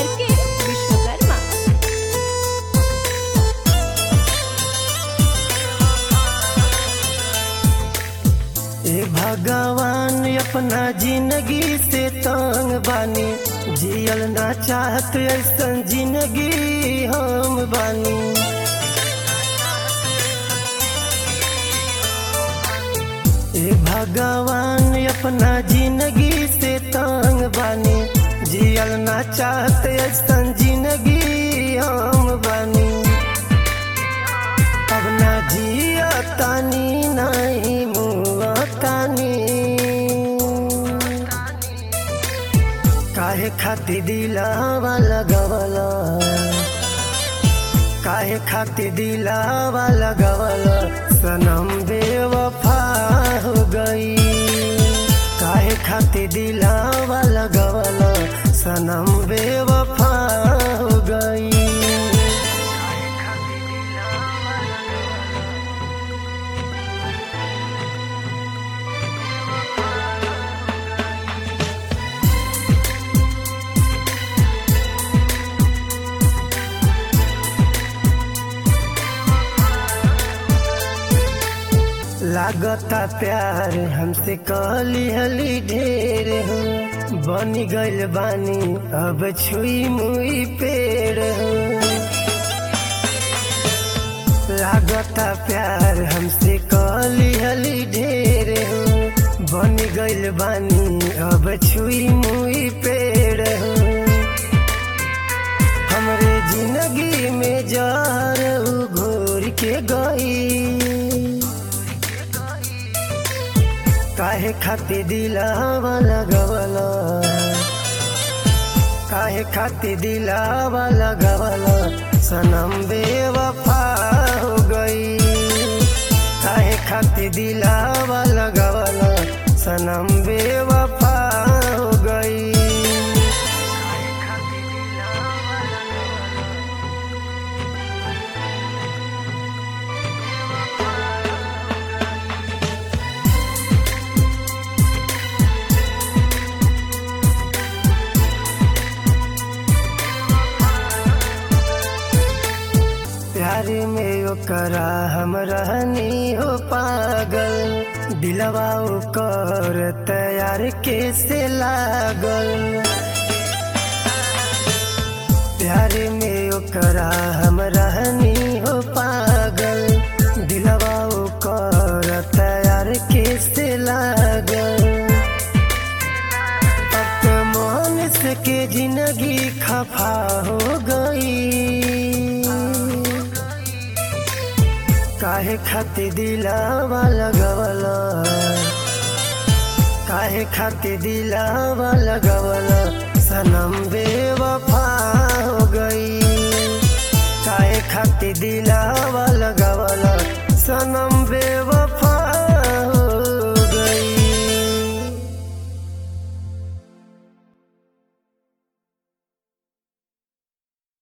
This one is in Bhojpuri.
आर के विश्वकर्मा ए भगवान अपना जिंदगी से तंग बानी जियल ना चाहत ऐसन जिंदगी हम बानी ए भगवान अपना जिंदगी से तंग बानी जियल ना चाहत ऐसन जिंदगी हम बानी अब ना जिया तानी नहीं मुआ तानी काहे खाती दिलावा लगवला काहे खाती दिलावा लगवला सनम बेवफा हो गई काहे खाती दिलावा लगवला सनम बेवफा हो गई लागता प्यार हमसे कहली हली ढेर हो बनी गइल बानी अब छुई मुई पेड़ हो लागता प्यार हमसे कहली हली ढेर हो बनी गइल बानी अब छुई मुई पेड़ हो हमरे जिंदगी में जार उ घोर के गई काहे खाती दिलावा लगवला काहे खाती दिलावा लगवला सनम बेवफा हो गई काहे खाती दिलावा लगवला सनम बेवफा हो गई प्यार में ओकरा हम रहनी हो पागल दिलवा ओकर तैयार कैसे लागल प्यार में ओकरा हम रहनी हो पागल दिलवा ओकर तैयार कैसे लागल अब तो मोहन से के जिंदगी खफा हो गई काहे खाती दिलावा लगवला काहे खाती दिलावा लगवला सनम बेवफा हो गई काहे खाती दिला